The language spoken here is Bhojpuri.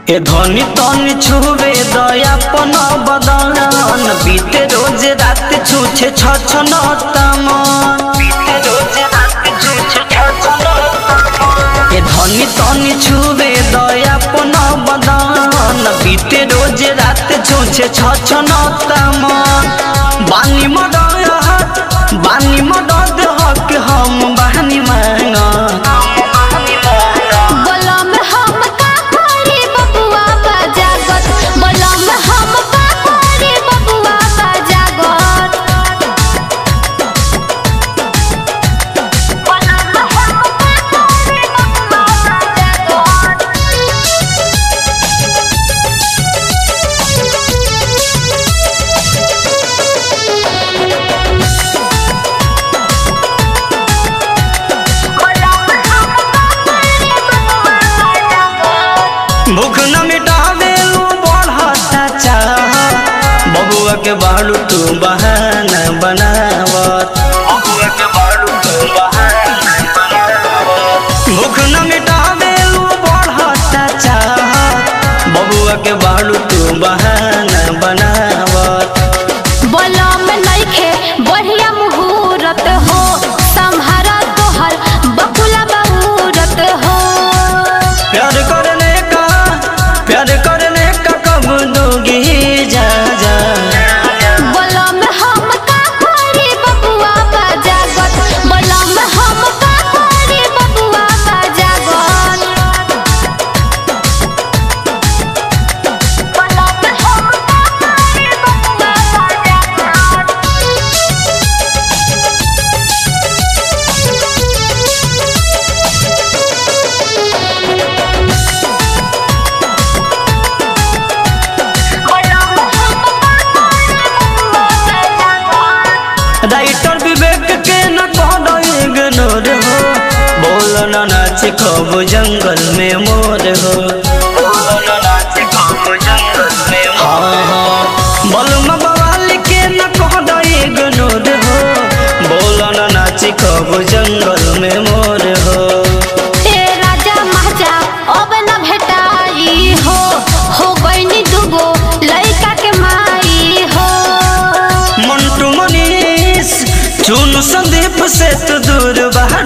ए धनी तनी छुवे दयापन बदन बीते रोज रात छूछे छ न तमन बीते रोज रात छूछे छ न ए धनी तनी छुवे दयापन बदन बीते रोज रात छूछे छ न तमन बानी मदद बानी मदद हक हम बहनी मांगा बलम हम का करे बबुआ बजागत बलम हम का करे बबुआ बजागत बलम हम का करे बबुआ भूख न मिटावे उ बढ़ता चाह बबुआ के बालू तू बहाना बनावत बबुआ के बालू तू बहाना बनावत भूख न मिटावे उ बढ़ता चाह बबुआ के बालू तू बहाना बनावत बलम नइखे बढ़िया मुहूर्त हो संहारा तोहर बकुला बहुरत हो प्यार करने का प्यार करने का कब दोगी जा जा बलम हम का करे बबुआ बजागत बलम हम का करे बबुआ बजागत बलम हम का करे बबुआ राइटर विवेक के न कहो इग्नोर हो बोल न नाच खब जंगल में मोर हो बोल न नाच खब जंगल में हाँ हाँ बलम बवाल के न कहो इग्नोर हो बोल न नाच खब जंगल में मोर हो ए राजा महाजा अब न भेटाई हो हो गईनी दुगो लइका के माई हो मंटू मनीष चुन संदीप से तो दूर बहा